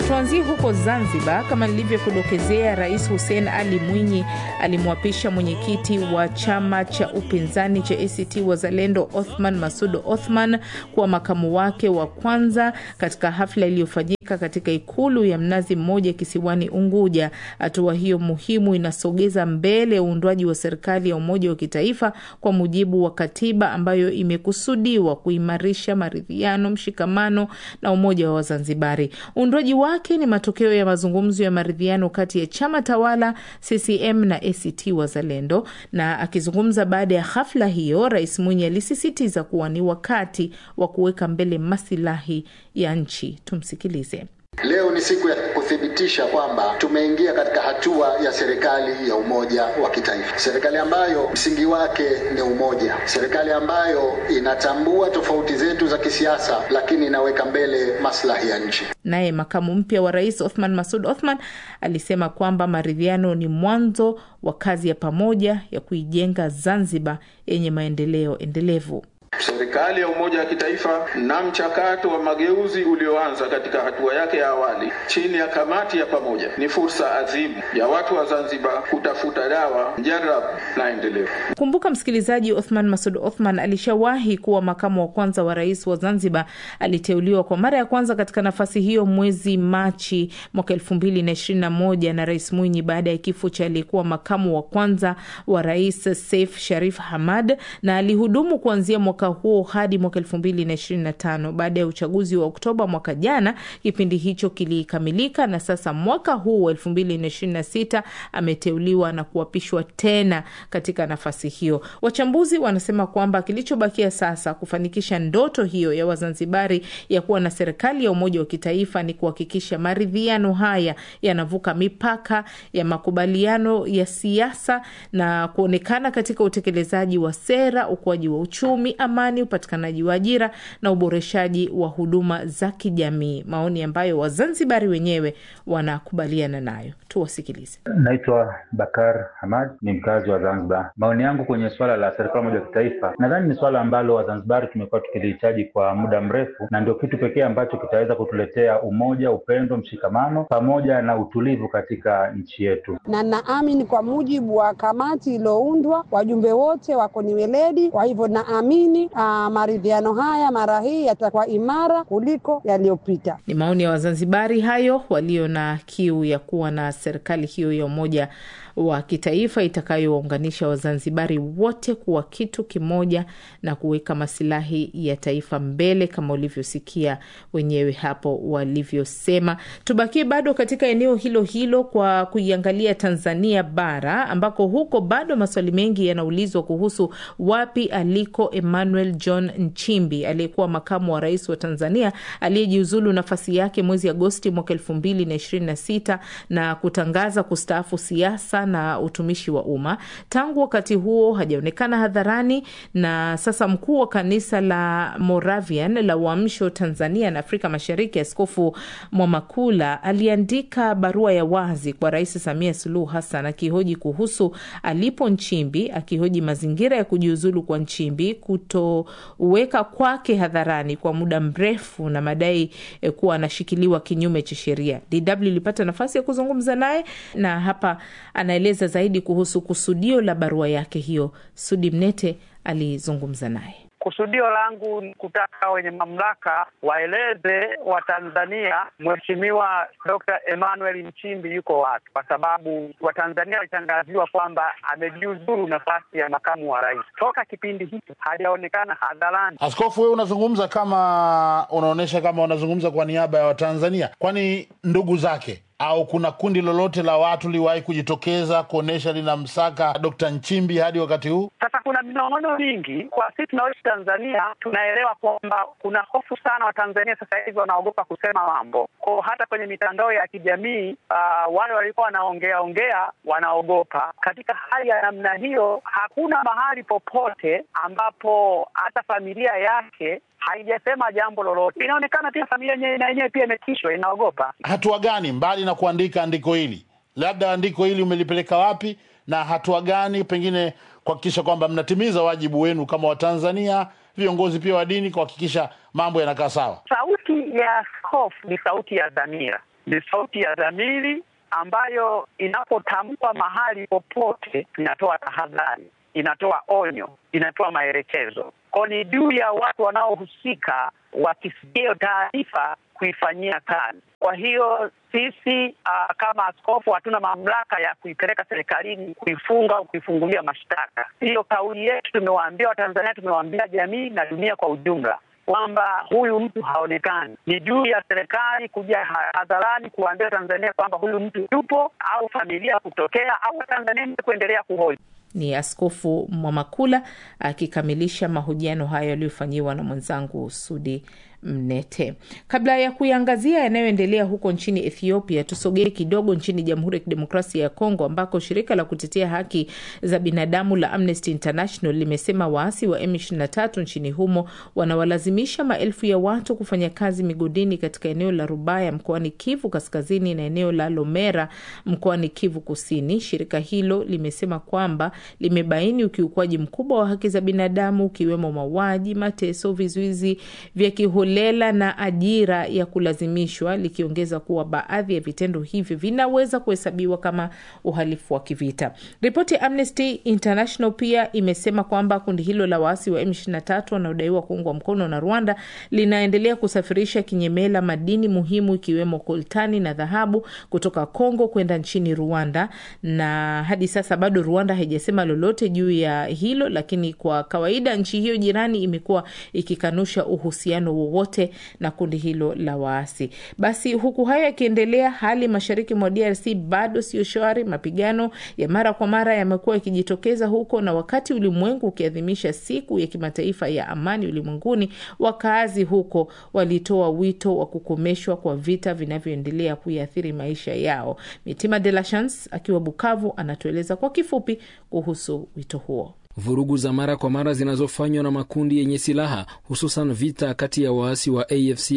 Tuanzie huko Zanzibar. Kama nilivyokudokezea, Rais Hussein Ali Mwinyi alimwapisha mwenyekiti wa chama cha upinzani cha ACT Wazalendo Othman Masud Othman kuwa makamu wake wa kwanza katika hafla iliyofanyika katika ikulu ya Mnazi Mmoja kisiwani Unguja. Hatua hiyo muhimu inasogeza mbele uundwaji wa serikali ya umoja wa kitaifa kwa mujibu wa katiba ambayo imekusudiwa kuimarisha maridhiano, mshikamano na umoja wa Wazanzibari. Uundwaji wake ni matokeo ya mazungumzo ya maridhiano kati ya chama tawala CCM na ACT Wazalendo. Na akizungumza baada ya hafla hiyo, Rais Mwinyi alisisitiza kuwa ni wakati wa kuweka mbele masilahi ya nchi. Tumsikilize. Leo ni siku ya kuthibitisha kwamba tumeingia katika hatua ya serikali ya umoja wa kitaifa, serikali ambayo msingi wake ni umoja, serikali ambayo inatambua tofauti zetu za kisiasa, lakini inaweka mbele maslahi ya nchi. Naye makamu mpya wa rais Othman Masud Othman alisema kwamba maridhiano ni mwanzo wa kazi ya pamoja ya kuijenga Zanzibar yenye maendeleo endelevu. Serikali ya umoja wa kitaifa na mchakato wa mageuzi ulioanza katika hatua yake ya awali chini ya kamati ya pamoja ni fursa adhimu ya watu wa Zanzibar kutafuta dawa mjarabu na endelevu. Kumbuka msikilizaji, Othman Masud Othman alishawahi kuwa makamu wa kwanza wa rais wa Zanzibar. Aliteuliwa kwa mara ya kwanza katika nafasi hiyo mwezi Machi mwaka elfu mbili na ishirini na moja na Rais Mwinyi baada ya kifo cha aliyekuwa makamu wa kwanza wa rais Seif Sharif Hamad, na alihudumu kuanzia mwaka huo hadi mwaka elfu mbili na ishirini na tano. Baada ya uchaguzi wa Oktoba mwaka jana, kipindi hicho kilikamilika na sasa mwaka huu wa elfu mbili na ishirini na sita ameteuliwa na kuapishwa tena katika nafasi hiyo. Wachambuzi wanasema kwamba kilichobakia sasa kufanikisha ndoto hiyo ya Wazanzibari ya kuwa na serikali ya umoja wa kitaifa ni kuhakikisha maridhiano haya yanavuka mipaka ya makubaliano ya siasa na kuonekana katika utekelezaji wa sera, ukuaji wa uchumi, amani, upatikanaji wa ajira na uboreshaji wa huduma za kijamii, maoni ambayo Wazanzibari wenyewe wanakubaliana nayo. Tuwasikilize. Naitwa Bakar Hamad, ni mkazi wa Zanzibar. Maoni yangu kwenye suala la serikali moja ya kitaifa, nadhani ni suala ambalo Wazanzibari tumekuwa tukilihitaji kwa muda mrefu, na ndio kitu pekee ambacho kitaweza kutuletea umoja, upendo, mshikamano pamoja na utulivu katika nchi yetu. Na naamini kwa mujibu wa kamati iliyoundwa, wajumbe wote wako ni weledi, kwa hivyo naamini maridhiano haya mara hii yatakuwa imara kuliko yaliyopita. Ni maoni ya Wazanzibari hayo walio na kiu ya kuwa na serikali hiyo ya umoja wa kitaifa itakayowaunganisha Wazanzibari wote kuwa kitu kimoja na kuweka masilahi ya taifa mbele kama ulivyosikia wenyewe hapo walivyosema. Tubakie bado katika eneo hilo hilo kwa kuiangalia Tanzania bara ambako huko bado maswali mengi yanaulizwa kuhusu wapi aliko Emmanuel John Nchimbi aliyekuwa makamu wa rais wa Tanzania aliyejiuzulu nafasi yake mwezi Agosti mwaka elfu mbili na ishirini na sita na kutangaza kustaafu siasa na utumishi wa umma. Tangu wakati huo hajaonekana hadharani, na sasa mkuu wa kanisa la Moravian la Uamsho Tanzania na Afrika Mashariki, Askofu Mwamakula aliandika barua ya wazi kwa Rais Samia Suluhu Hassan akihoji kuhusu alipo Nchimbi, akihoji mazingira ya kujiuzulu kwa Nchimbi, kutoweka kwake hadharani kwa muda mrefu na madai eh, kuwa anashikiliwa kinyume cha sheria. DW ilipata nafasi ya kuzungumza naye na hapa anaeleza zaidi kuhusu kusudio la barua yake hiyo. Sudi Mnete alizungumza naye. Kusudio langu ni kutaka wenye mamlaka waeleze Watanzania Mheshimiwa Dr. Emmanuel Nchimbi yuko wapi, kwa sababu Watanzania walitangaziwa kwamba amejiuzuru nafasi ya makamu wa rais. Toka kipindi hiki hajaonekana hadharani. Askofu, wewe unazungumza kama unaonyesha kama unazungumza kwa niaba ya Watanzania, kwani ndugu zake au kuna kundi lolote la watu liwahi kujitokeza kuonyesha linamsaka Dr. Nchimbi hadi wakati huu? Sasa kuna minong'ono mingi kwa sisi tunaoishi Tanzania, tunaelewa kwamba kuna hofu sana. Watanzania sasa hivi wanaogopa kusema mambo ko, hata kwenye mitandao ya kijamii uh, wale walikuwa wanaongea ongea wanaogopa. Katika hali ya namna hiyo, hakuna mahali popote ambapo hata familia yake haijasema jambo lolote. Inaonekana pia familia na yenyewe pia imetishwa, inaogopa. Hatua gani mbali na kuandika andiko hili, labda andiko hili umelipeleka wapi, na hatua gani pengine kuhakikisha kwamba mnatimiza wajibu wenu kama Watanzania, viongozi pia wa dini, kuhakikisha mambo yanakaa sawa? Sauti ya askofu ni sauti ya dhamira ni sauti ya dhamiri ambayo inapotamkwa mahali popote inatoa tahadhari, inatoa onyo, inatoa maelekezo. Kwa ni juu ya watu wanaohusika wakisikia hiyo taarifa kuifanyia kazi. Kwa hiyo sisi uh, kama askofu hatuna mamlaka ya kuipeleka serikalini kuifunga au kuifungulia mashtaka. Hiyo kauli yetu tumewaambia Watanzania, tumewaambia jamii na dunia kwa ujumla kwamba huyu mtu haonekani. Ni juu ya serikali kuja hadharani kuwaambia Tanzania kwamba huyu mtu yupo, au familia kutokea, au Watanzania kuendelea kuhoji. Ni Askofu Mwamakula akikamilisha mahojiano hayo yaliyofanyiwa na mwenzangu Sudi Mnete. Kabla ya kuiangazia yanayoendelea huko nchini Ethiopia, tusogee kidogo nchini Jamhuri ya Kidemokrasia ya Kongo, ambako shirika la kutetea haki za binadamu la Amnesty International limesema waasi wa M23 nchini humo wanawalazimisha maelfu ya watu kufanya kazi migodini katika eneo la Rubaya mkoani Kivu Kaskazini na eneo la Lomera mkoani Kivu Kusini. Shirika hilo limesema kwamba limebaini ukiukwaji mkubwa wa haki za binadamu ukiwemo mauaji, mateso, vizuizi vya kiholela na ajira ya kulazimishwa, likiongeza kuwa baadhi ya vitendo hivyo vinaweza kuhesabiwa kama uhalifu wa kivita. Ripoti ya Amnesty International pia imesema kwamba kundi hilo la waasi wa M23 wanaodaiwa kuungwa mkono na Rwanda linaendelea kusafirisha kinyemela madini muhimu ikiwemo koltani na dhahabu kutoka Kongo kwenda nchini Rwanda, na hadi sasa bado Rwanda haijasema lolote juu ya hilo, lakini kwa kawaida nchi hiyo jirani imekuwa ikikanusha uhusiano wowote na kundi hilo la waasi. Basi huku hayo yakiendelea, hali mashariki mwa DRC bado sio shwari. Mapigano ya mara kwa mara yamekuwa yakijitokeza huko, na wakati ulimwengu ukiadhimisha siku ya kimataifa ya amani ulimwenguni, wakaazi huko walitoa wito wa kukomeshwa kwa vita vinavyoendelea kuiathiri maisha yao. Mitima de la Chance akiwa Bukavu anatueleza kwa kifupi kuhusu wito huo. Vurugu za mara kwa mara zinazofanywa na makundi yenye silaha hususan vita kati ya waasi wa AFC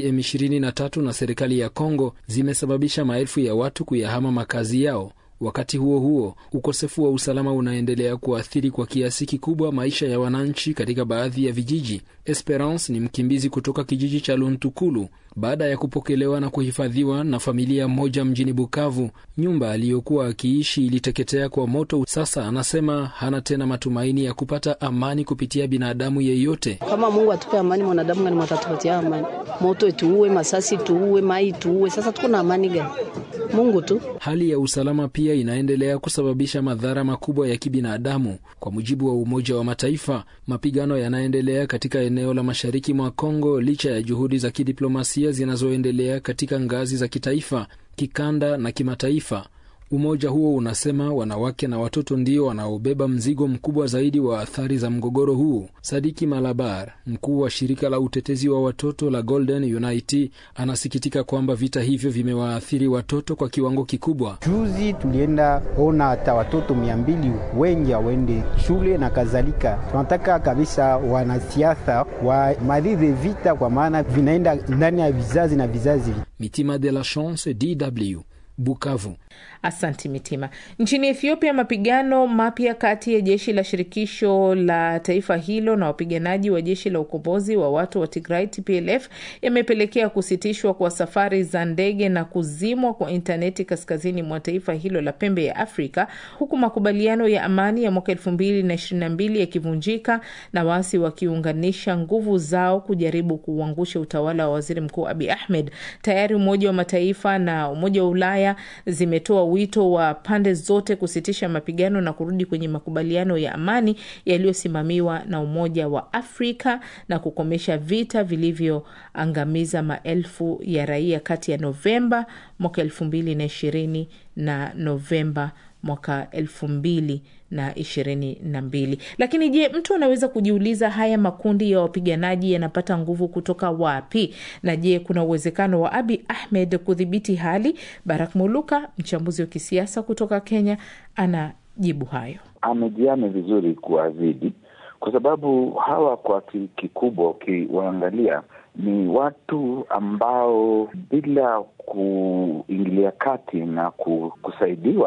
M23 na serikali ya Kongo zimesababisha maelfu ya watu kuyahama makazi yao. Wakati huo huo, ukosefu wa usalama unaendelea kuathiri kwa kiasi kikubwa maisha ya wananchi katika baadhi ya vijiji. Esperance ni mkimbizi kutoka kijiji cha Luntukulu baada ya kupokelewa na kuhifadhiwa na familia moja mjini Bukavu. Nyumba aliyokuwa akiishi iliteketea kwa moto. Sasa anasema hana tena matumaini ya kupata amani kupitia binadamu yeyote. Kama Mungu atupe amani, mwanadamu gani watatupatia amani? Moto ituue, masasi tuue, mai tuue, sasa tuko na amani gani? Mungu tu. Hali ya usalama pia inaendelea kusababisha madhara makubwa ya kibinadamu. Kwa mujibu wa Umoja wa Mataifa, mapigano yanaendelea katika eneo la mashariki mwa Kongo licha ya juhudi za kidiplomasia zinazoendelea katika ngazi za kitaifa, kikanda na kimataifa. Umoja huo unasema wanawake na watoto ndio wanaobeba mzigo mkubwa zaidi wa athari za mgogoro huu. Sadiki Malabar, mkuu wa shirika la utetezi wa watoto la Golden Unity, anasikitika kwamba vita hivyo vimewaathiri watoto kwa kiwango kikubwa. Juzi tulienda ona hata watoto mia mbili wengi hawaende shule na kadhalika. Tunataka kabisa wanasiasa wamalize vita, kwa maana vinaenda ndani ya vizazi na vizazi. Mitima de la Chance, DW Bukavu. Asanti Mitima. Nchini Ethiopia, mapigano mapya kati ya jeshi la shirikisho la taifa hilo na wapiganaji wa jeshi la ukombozi wa watu wa Tigray TPLF yamepelekea kusitishwa kwa safari za ndege na kuzimwa kwa intaneti kaskazini mwa taifa hilo la pembe ya Afrika, huku makubaliano ya amani ya mwaka elfu mbili na ishirini na mbili yakivunjika na waasi wakiunganisha nguvu zao kujaribu kuuangusha utawala wa waziri mkuu Abi Ahmed. Tayari Umoja wa Mataifa na Umoja wa Ulaya zimetoa wito wa pande zote kusitisha mapigano na kurudi kwenye makubaliano ya amani yaliyosimamiwa na Umoja wa Afrika na kukomesha vita vilivyoangamiza maelfu ya raia kati ya Novemba mwaka elfu mbili na ishirini na Novemba mwaka elfu mbili na ishirini na mbili. Lakini je, mtu anaweza kujiuliza haya makundi ya wapiganaji yanapata nguvu kutoka wapi? Na je, kuna uwezekano wa Abi Ahmed kudhibiti hali? Barak Muluka, mchambuzi wa kisiasa kutoka Kenya, ana jibu hayo. Amejiame vizuri kuwazidi, kwa sababu hawa kwa kikubwa ukiwaangalia ni watu ambao bila kuingilia kati na kusaidiwa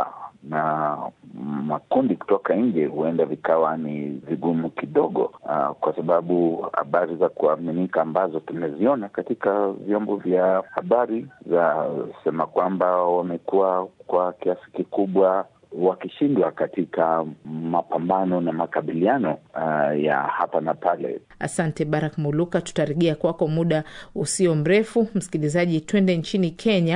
na makundi kutoka nje huenda vikawa ni vigumu kidogo, uh, kwa sababu habari za kuaminika ambazo tumeziona katika vyombo vya habari za sema kwamba wamekuwa kwa kiasi kikubwa wakishindwa katika mapambano na makabiliano uh, ya hapa na pale. Asante Barak Muluka, tutarejea kwako muda usio mrefu. Msikilizaji, twende nchini Kenya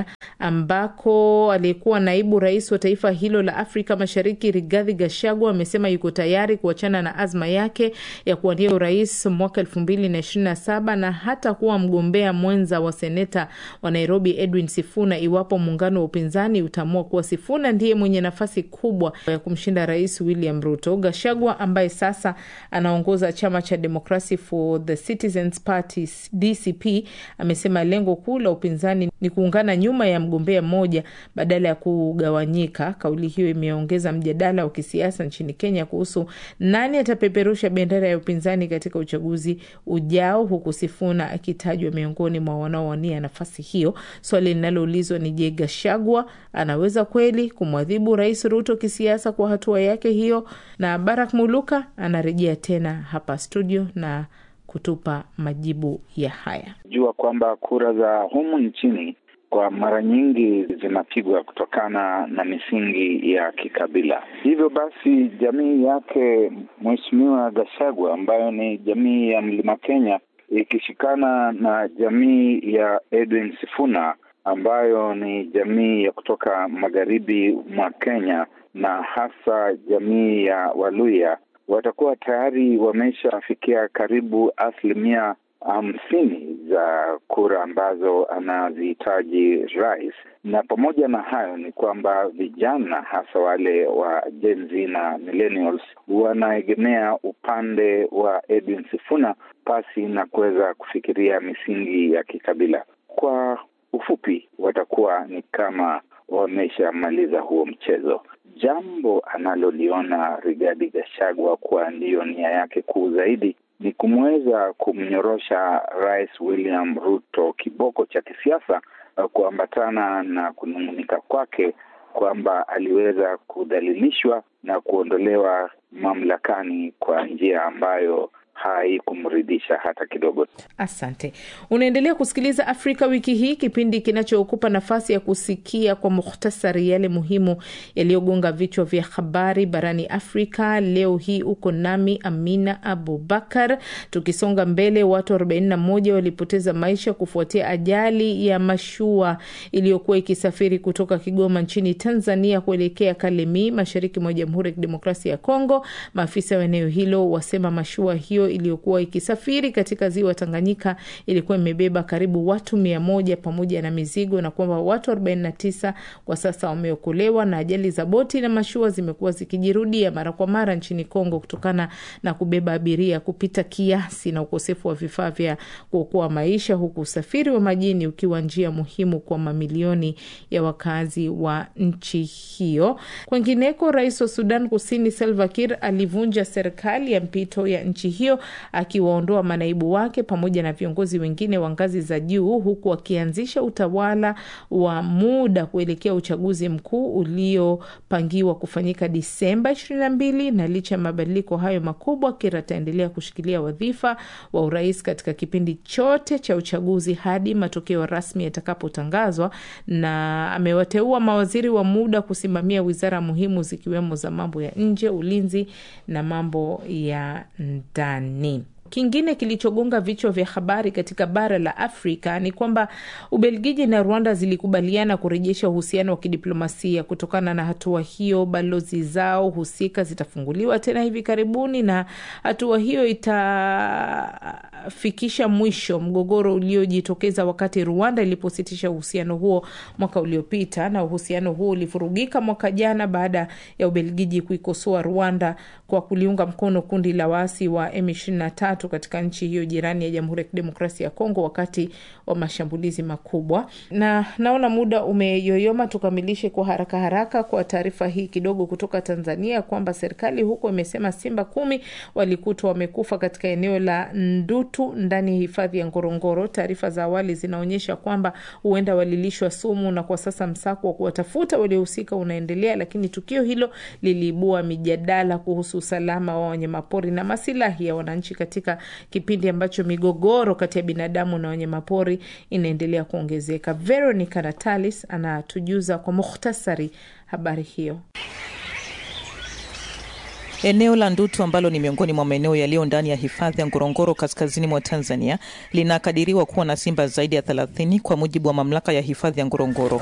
ambako aliyekuwa naibu rais wa taifa hilo la Afrika Mashariki Rigathi Gachagua amesema yuko tayari kuachana na azma yake ya kuwania urais mwaka elfu mbili na ishirini na saba na hata kuwa mgombea mwenza wa seneta wa Nairobi Edwin Sifuna iwapo muungano wa upinzani utaamua kuwa Sifuna ndiye mwenye nafasi kubwa ya kumshinda rais William Ruto. Gachagua ambaye sasa anaongoza chama cha Democracy for the Citizens Party DCP amesema lengo kuu la upinzani ni kuungana nyuma ya mgombea mmoja badala ya kugawanyika. Kauli hiyo imeongeza mjadala wa kisiasa nchini Kenya kuhusu nani atapeperusha bendera ya upinzani katika uchaguzi ujao, huku Sifuna akitajwa miongoni mwa wanaowania nafasi hiyo. Swali linaloulizwa ni je, Gachagua anaweza kweli kumwadhibu rais Ruto kisiasa kwa hatua yake hiyo? Na Barak Muluka anarejea tena hapa studio na kutupa majibu ya haya. Jua kwamba kura za humu nchini kwa mara nyingi zinapigwa kutokana na misingi ya kikabila. Hivyo basi, jamii yake Mheshimiwa Gachagua ambayo ni jamii ya Mlima Kenya ikishikana na jamii ya Edwin Sifuna ambayo ni jamii ya kutoka magharibi mwa Kenya na hasa jamii ya Waluya watakuwa tayari wameshafikia karibu asilimia hamsini za kura ambazo anazihitaji rais. Na pamoja na hayo ni kwamba vijana hasa wale wa Gen Z na millennials wanaegemea upande wa Edwin Sifuna pasi na kuweza kufikiria misingi ya kikabila. Kwa ufupi, watakuwa ni kama wameshamaliza huo mchezo. Jambo analoliona Rigathi Gachagua kuwa ndiyo nia yake kuu zaidi ni kumweza kumnyorosha Rais William Ruto kiboko cha kisiasa, kuambatana na kunung'unika kwake kwamba aliweza kudhalilishwa na kuondolewa mamlakani kwa njia ambayo haikumridhisha hata kidogo. Asante. Unaendelea kusikiliza Afrika Wiki Hii, kipindi kinachokupa nafasi ya kusikia kwa muhtasari yale muhimu yaliyogonga vichwa vya habari barani Afrika. Leo hii uko nami Amina Abubakar. Tukisonga mbele, watu 41 walipoteza maisha kufuatia ajali ya mashua iliyokuwa ikisafiri kutoka Kigoma nchini Tanzania kuelekea Kalemi, mashariki mwa Jamhuri ya Kidemokrasia ya Kongo. Maafisa wa eneo hilo wasema mashua hiyo iliyokuwa ikisafiri katika ziwa Tanganyika ilikuwa imebeba karibu watu mia moja pamoja na mizigo na kwamba watu 49 kwa sasa wameokolewa. Na ajali za boti na mashua zimekuwa zikijirudia mara kwa mara nchini Kongo kutokana na kubeba abiria kupita kiasi na ukosefu wa vifaa vya kuokoa maisha, huku usafiri wa majini ukiwa njia muhimu kwa mamilioni ya wakazi wa nchi hiyo. Kwengineko, rais wa Sudan Kusini Salva Kiir alivunja serikali ya mpito ya nchi hiyo akiwaondoa manaibu wake pamoja na viongozi wengine wa ngazi za juu huku akianzisha utawala wa muda kuelekea uchaguzi mkuu uliopangiwa kufanyika Disemba 22. Na licha ya mabadiliko hayo makubwa, Kiir ataendelea kushikilia wadhifa wa urais katika kipindi chote cha uchaguzi hadi matokeo rasmi yatakapotangazwa, na amewateua mawaziri wa muda kusimamia wizara muhimu zikiwemo za mambo ya nje, ulinzi na mambo ya ndani. Kingine kilichogonga vichwa vya habari katika bara la Afrika ni kwamba Ubelgiji na Rwanda zilikubaliana kurejesha uhusiano wa kidiplomasia. Kutokana na hatua hiyo, balozi zao husika zitafunguliwa tena hivi karibuni, na hatua hiyo itafikisha mwisho mgogoro uliojitokeza wakati Rwanda ilipositisha uhusiano huo mwaka uliopita, na uhusiano huo ulivurugika mwaka jana baada ya Ubelgiji kuikosoa Rwanda kwa kuliunga mkono kundi la waasi wa M23 katika nchi hiyo jirani ya Jamhuri ya Kidemokrasia ya Kongo wakati wa mashambulizi makubwa. Na naona muda umeyoyoma, tukamilishe kwa haraka haraka kwa taarifa hii kidogo kutoka Tanzania kwamba serikali huko imesema simba kumi walikutwa wamekufa katika eneo la Nduta ndutu ndani ya hifadhi ya Ngorongoro. Taarifa za awali zinaonyesha kwamba huenda walilishwa sumu, na kwa sasa msako wa kuwatafuta waliohusika unaendelea, lakini tukio hilo liliibua mijadala kuhusu usalama wa wanyamapori na masilahi ya wananchi katika kipindi ambacho migogoro kati ya binadamu na wanyamapori inaendelea kuongezeka. Veronica Natalis anatujuza kwa mukhtasari habari hiyo. Eneo la Ndutu ambalo ni miongoni mwa maeneo yaliyo ndani ya hifadhi ya Ngorongoro kaskazini mwa Tanzania linakadiriwa kuwa na simba zaidi ya 30 kwa mujibu wa mamlaka ya hifadhi ya Ngorongoro.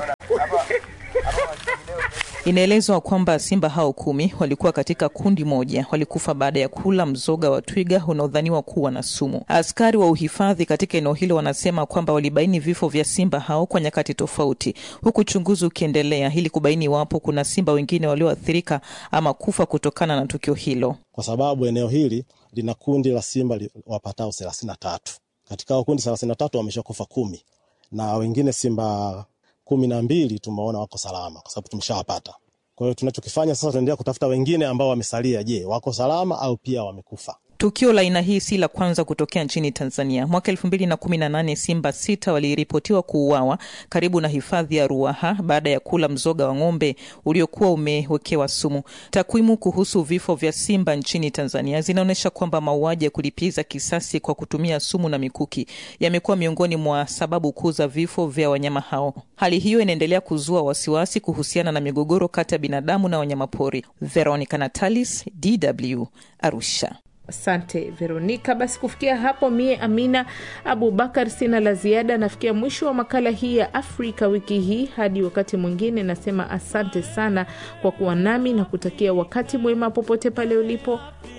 Inaelezwa kwamba simba hao kumi walikuwa katika kundi moja, walikufa baada ya kula mzoga wa twiga unaodhaniwa kuwa na sumu. Askari wa uhifadhi katika eneo hilo wanasema kwamba walibaini vifo vya simba hao kwa nyakati tofauti, huku uchunguzi ukiendelea ili kubaini iwapo kuna simba wengine walioathirika ama kufa kutokana na tukio hilo, kwa sababu eneo hili lina kundi la simba wapatao thelathini na tatu. Katika hao kundi thelathini na tatu wameshakufa kumi na wengine simba kumi na mbili tumeona wako salama kwa sababu tumeshawapata. Kwa hiyo tunachokifanya sasa, tunaendelea kutafuta wengine ambao wamesalia. Je, wako salama au pia wamekufa? Tukio la aina hii si la kwanza kutokea nchini Tanzania. Mwaka elfu mbili na kumi na nane simba sita waliripotiwa kuuawa karibu na hifadhi ya Ruaha baada ya kula mzoga wa ng'ombe uliokuwa umewekewa sumu. Takwimu kuhusu vifo vya simba nchini Tanzania zinaonyesha kwamba mauaji ya kulipiza kisasi kwa kutumia sumu na mikuki yamekuwa miongoni mwa sababu kuu za vifo vya wanyama hao. Hali hiyo inaendelea kuzua wasiwasi kuhusiana na migogoro kati ya binadamu na wanyamapori. Veronica Natalis, DW, Arusha. Asante Veronika. Basi kufikia hapo, mie Amina Abubakar sina la ziada. Nafikia mwisho wa makala hii ya Afrika wiki hii. Hadi wakati mwingine, nasema asante sana kwa kuwa nami na kutakia wakati mwema popote pale ulipo.